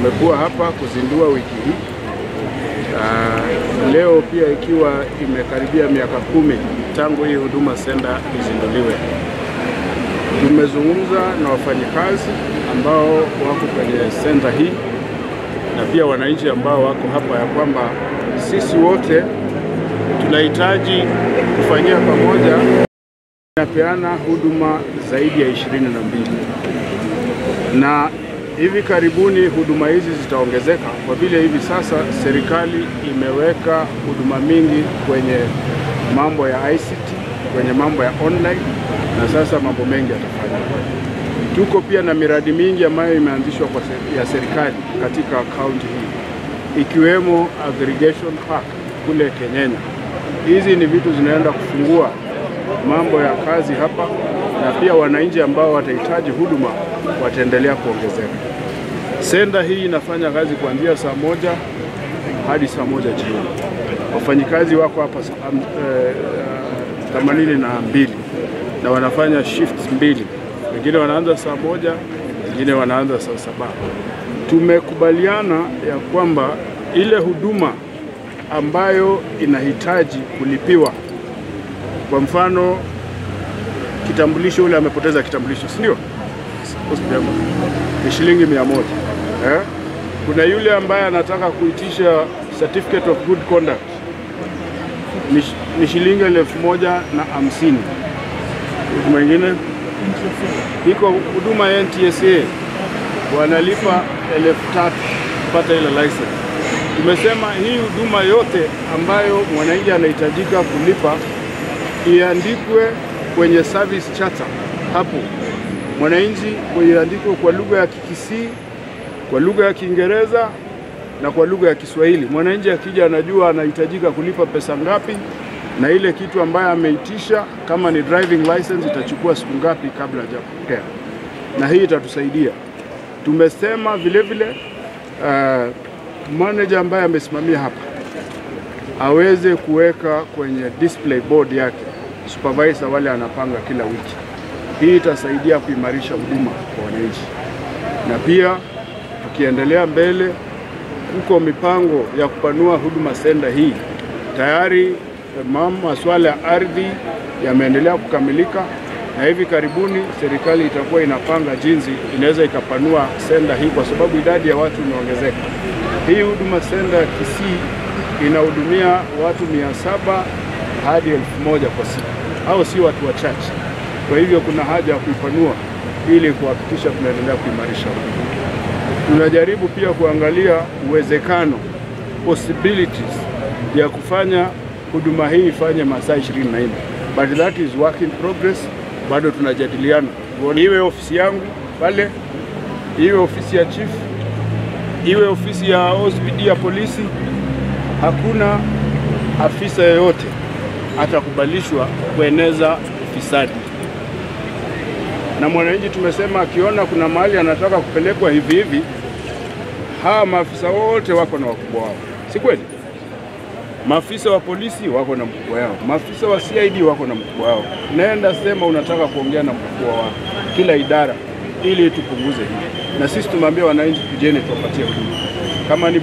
tumekuwa hapa kuzindua wiki hii. Uh, leo pia ikiwa imekaribia miaka kumi tangu hii Huduma Center izinduliwe. Tumezungumza na wafanyikazi ambao wako kwenye senta hii na pia wananchi ambao wako hapa ya kwamba sisi wote tunahitaji kufanyia pamoja inapeana huduma zaidi ya ishirini na mbili na hivi karibuni huduma hizi zitaongezeka kwa vile hivi sasa serikali imeweka huduma mingi kwenye mambo ya ICT, kwenye mambo ya online na sasa mambo mengi yatafanyika. Tuko pia na miradi mingi ambayo imeanzishwa kwa se- ya serikali katika kaunti hii ikiwemo aggregation park kule Kenyenya. Hizi ni vitu zinaenda kufungua mambo ya kazi hapa, na pia wananchi ambao watahitaji huduma wataendelea kuongezeka. Senda hii inafanya kazi kuanzia saa moja hadi saa moja jioni. Wafanyikazi wako hapa sa- am- eh, themanini na mbili na wanafanya shifts mbili, wengine wanaanza saa moja, wengine wanaanza saa saba. Tumekubaliana ya kwamba ile huduma ambayo inahitaji kulipiwa, kwa mfano kitambulisho, ule amepoteza kitambulisho, si ndio? Hospitali ni shilingi mia moja eh? Kuna yule ambaye anataka kuitisha certificate of good conduct ni, shi- ni shilingi elfu moja na hamsini. Huduma ingine iko huduma ya NTSA wanalipa elfu tatu kupata ile license. Tumesema hii huduma yote ambayo mwananchi anahitajika kulipa iandikwe kwenye service charter hapo, mwananchi iandikwe kwa lugha ya Kikisii, kwa lugha ya Kiingereza na kwa lugha ya Kiswahili. Mwananchi akija anajua anahitajika kulipa pesa ngapi na ile kitu ambayo ameitisha, kama ni driving license itachukua siku ngapi kabla hajapokea, na hii itatusaidia. Tumesema vile vile uh, manager ambaye amesimamia hapa aweze kuweka kwenye display board yake supervisor wale anapanga kila wiki. Hii itasaidia kuimarisha huduma kwa wananchi, na pia tukiendelea mbele, kuko mipango ya kupanua huduma center hii. Tayari eh, mam- masuala ya ardhi yameendelea kukamilika, na hivi karibuni serikali itakuwa inapanga jinsi inaweza ikapanua senda hii, kwa sababu idadi ya watu imeongezeka. Hii huduma senda ya Kisii inahudumia watu mia saba hadi elfu moja kwa siku, au si watu wachache. Kwa hivyo kuna haja ya kuipanua ili kuhakikisha tunaendelea kuimarisha huduma. Tunajaribu pia kuangalia uwezekano possibilities ya kufanya huduma hii ifanye masaa 24 but that is work in progress. Bado tunajadiliana, iwe ofisi yangu pale, iwe ofisi ya chief, iwe ofisi ya OCPD ya polisi, hakuna afisa yeyote atakubalishwa kueneza ufisadi. Na mwananchi tumesema akiona kuna mahali anataka kupelekwa hivi hivi, hawa maafisa wote wako na wakubwa wao, si kweli? Maafisa wa polisi wako na mkubwa wao, maafisa wa CID wako na mkubwa wao. Naenda sema unataka kuongea na mkubwa wao, kila idara, ili tupunguze hili. Na sisi tumeambia wananchi, tujeni tuwapatie huduma kama ni